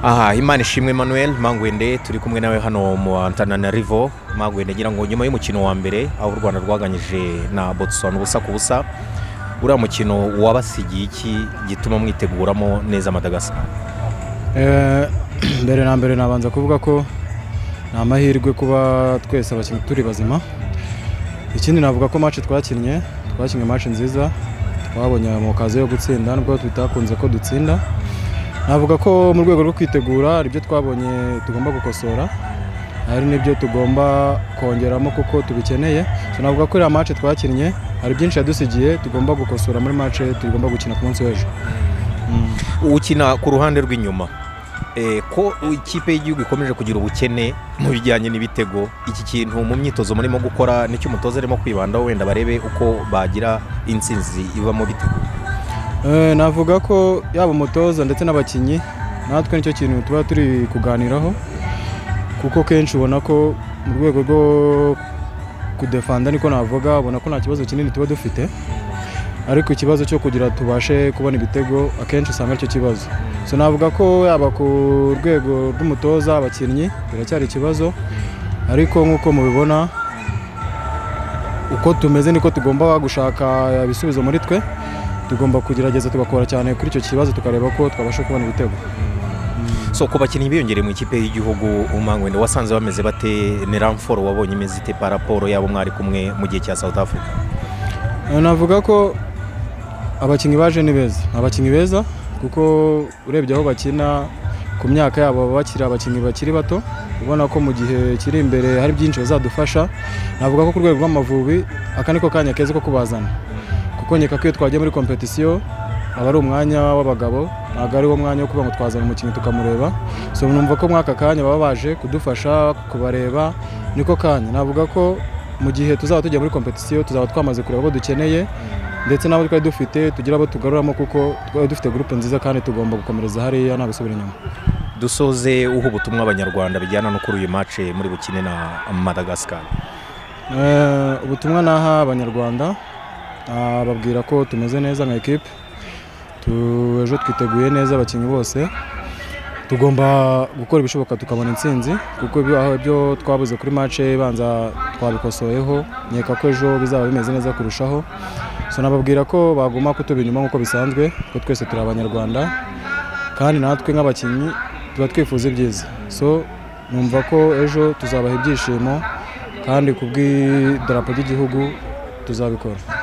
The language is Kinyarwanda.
aha imana ishimwe emmanuel mangwende turi kumwe nawe hano mu antananarivo mangwende ngira ngo nyuma y'umukino wa mbere aho u rwanda rwaganyije na botswana ubusa ku busa uriya mukino wabasigiye iki gituma mwiteguramo neza madagasa mbere na mbere nabanza kuvuga ko ni amahirwe kuba twese abakinnyi turi bazima ikindi navuga ko match twakinnye twakinnye match nziza twabonye mu kazi yo gutsinda nubwo tutakunze ko dutsinda navuga ko mu rwego rwo kwitegura hari ibyo twabonye tugomba gukosora hari n'ibyo tugomba kongeramo kuko tubikeneye navuga ko iriya match twakinnye hari byinshi yadusigiye tugomba gukosora muri match tugomba gukina ku munsi w'ejo ukina ku ruhande rw'inyuma ko ikipe y'igihugu ikomeje kugira ubukene mu bijyanye n'ibitego iki kintu mu myitozo murimo gukora nicyo umutoza arimo kwibandaho wenda barebe uko bagira insinzi ivamo bitego navuga ko yaba umutoza ndetse n'abakinnyi natwe nicyo kintu tuba turi kuganiraho kuko kenshi ubona ko mu rwego rwo kudefanda niko navuga ubona ko nta kibazo kinini tuba dufite ariko ikibazo cyo kugira tubashe kubona ibitego akenshi usanga aricyo kibazo so navuga ko yaba ku rwego rw'umutoza abakinnyi biracyari ikibazo ariko nk'uko mubibona uko tumeze niko tugomba gushaka ibisubizo muri twe tugomba kugerageza tugakora cyane kuri icyo kibazo tukareba ko twabasha kubona ibitego so ku bakinnyi biyongereye mu ikipe y'igihugu umangwende wasanze bameze bate ni ramforo wabonye imeze ite paraporo yabo mwari kumwe mu gihe cya south africa navuga ko abakinnyi baje ni beza abakinnyi beza kuko urebye aho bakina ku myaka yabo baba bakiri abakinnyi bakiri bato ubona ko mu gihe kiri imbere hari byinshi bazadufasha navuga ko ku rwego rw'amavubi aka niko kanya keza ko kubazana kuko nkeka ko iyo twagiye muri kompetisiyo aba ari umwanya w'abagabo ntabwo ari wo mwanya wo kuba ngo twazana umukinnyi tukamureba so numva ko muri aka kanya baba baje kudufasha kubareba niko kanya navuga ko mu gihe tuzaba tujya muri kompetisiyo tuzaba twamaze kureba abo dukeneye ndetse n'abo twari dufite tugira abo tugaruramo kuko twari dufite gurupe nziza kandi tugomba gukomereza hariya nta gusubira inyuma dusoze uha ubutumwa abanyarwanda bijyana no kuri uyu mace muri bukine na madagascar ubutumwa naha abanyarwanda babwira ko tumeze neza nka ekipe ejo twiteguye neza abakinnyi bose tugomba gukora ibishoboka tukabona intsinzi kuko aho ibyo twabuze kuri mace banza twabikosoyeho nkeka ko ejo bizaba bimeze neza kurushaho so nababwira ko baguma kutuba inyuma nk'uko bisanzwe ko twese turi abanyarwanda kandi natwe nk'abakinnyi tuba twifuza ibyiza so numva ko ejo tuzabaha ibyishimo kandi ku bw'idarapo ry'igihugu tuzabikora